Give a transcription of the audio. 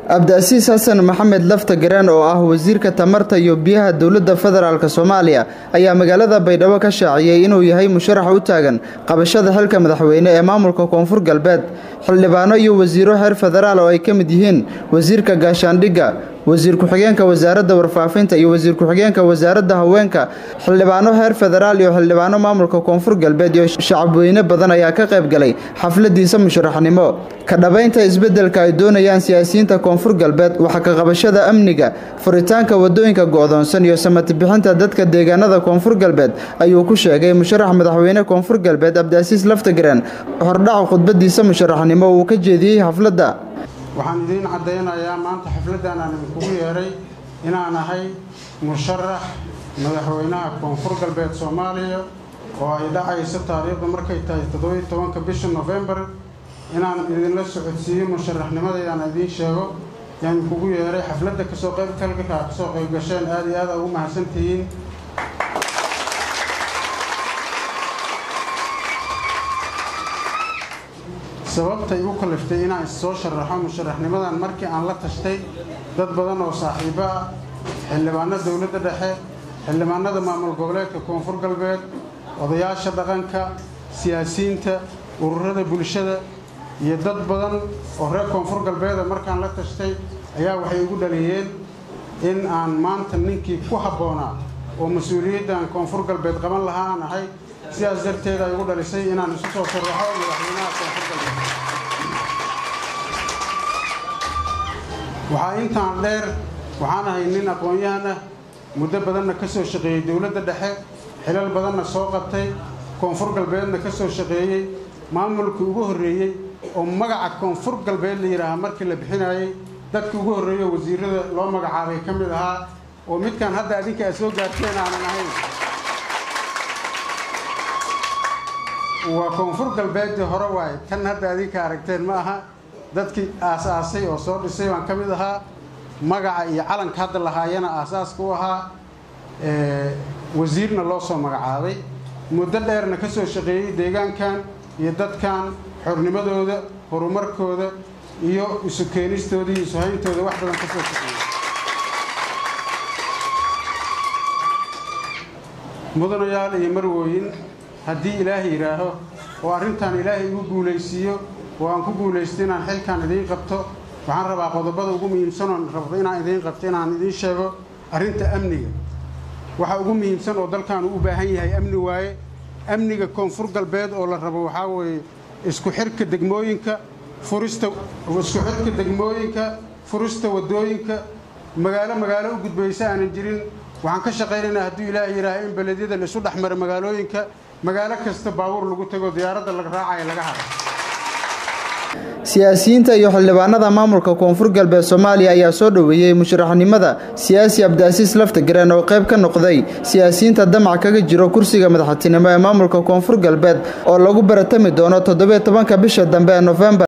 cabdiasiis xasan maxamed lafta garaan oo ah wasiirka tamarta iyo biyaha dowladda federaalk soomaaliya ayaa magaalada baydhabo ka shaaciyey inuu yahay musharax u taagan qabashada xilka madaxweyne ee maamulka koonfur galbeed xildhibaano iyo wasiiro heer federaal oo ay ka mid yihiin wasiirka gaashaandhigga wasiir ku-xigeenka wasaaradda warfaafinta iyo wasiir ku-xigeenka wasaaradda haweenka xildhibaano heer federaal iyo xildhibaano maamulka koonfur galbeed iyo shacabweyne badan ayaa ka qayb galay xafladiisa musharaxnimo ka dhabaynta isbeddelka ay doonayaan siyaasiyiinta koonfur galbeed waxa ka qabashada amniga furitaanka wadooyinka go'doonsan iyo samatibixinta dadka deegaanada koonfur galbeed ayuu ku sheegay musharax madaxweyne koonfur galbeed cabdiasiis laftagareen hordhaca khudbadiisa musharaxnimo uu ka jeediyey xafladda waxaan idiin caddaynayaa maanta xafladdan aan idinkugu yeedhay inaan ahay musharax madaxweynaha koonfur galbeed soomaaliya oo ay dhacayso taariikhdu markay tahay toddobiyo tobanka bisha nofembar inaan idinla socodsiiyo musharaxnimadayaan idiin sheego yaan idinkugu yeedhay xafladda kasoo qaybgalka kasoo qayb gasheen aada iyo aada ugu mahadsantihiin sababtay u kaliftay inaan issoo sharaxo musharaxnimadan markii aan la tashtay dad badan oo saaxiibo ah xildhibaano dowladda dhexe xildhibaanada maamul goboleedka koonfur galbeed odayaasha dhaqanka siyaasiyiinta ururada bulshada iyo dad badan oo reer koonfur galbeeda markaan la tashtay ayaa waxay igu dhaliyeen in aan maanta ninkii ku habboonaa oo mas-uuliyaddan koonfur galbeed qaban lahaa aan ahay sidaas darteed ay igu dhalisay inaan isu soo sharaxo madaxweynaha koonfur galbeed waxaa intaan dheer waxaan ahay nin aqoon-yahan ah muddo badanna ka soo shaqeeyey dowladda dhexe xilal badanna soo qabtay koonfur galbeedna ka soo shaqeeyey maamulkii ugu horreeyey oo magaca koonfur galbeed la yidhaahaa markii la bixinayey dadkii ugu horreeyo wasiirada loo magacaabay ka mid ahaa oo midkaan hadda adinka aad soo gaarteen aanan ahayn waa koonfur galbeeddii hore waaye tan hadda adinka aragteen ma aha dadkii aas-aasay oo soo dhisay baan ka mid ahaa magaca iyo calanka hadda lahaayana aasaaska u ahaa wasiirna loo soo magacaabay muddo dheerna ka soo shaqeeyey deegaankan iyo dadkan xornimadooda horumarkooda iyo isu keenistooda iyo isu hayntooda wax badan ka soo shaqeeyey mudanayaal iyo marwooyin haddii ilaahay yidhaaho oo arrintan ilaahay igu guulaysiiyo oo aan ku guulaysto inaan xilkan idiin qabto waxaan rabaa qodobada ugu muhiimsanoon rabto inaan idiin qabto inaan idiin sheego arrinta amniga waxa ugu muhiimsan oo dalkaanu u baahan yahay amni waaye amniga koonfur galbeed oo la rabo waxaa weeye isku xirka degmooyinka furista isku xirka degmooyinka furista waddooyinka magaalo magaalo u gudbaysa aanan jirin waxaan ka shaqaynaynaa hadduu ilaahay yidhaaha in beledyada la isu dhex maro magaalooyinka magaalo kasta baabuur lagu tago diyaaradda laga raacaya laga haro siyaasiyiinta iyo xildhibaanada maamulka koonfur galbeed soomaaliya ayaa soo dhoweeyey musharaxnimada siyaasi cabdiasiis laftagareen oo qayb ka noqday siyaasiyiinta damac kaga jiro kursiga madaxtinimo ee maamulka koonfur galbeed oo lagu baratami doono toddobiyo tobanka bisha dambe ee nofembar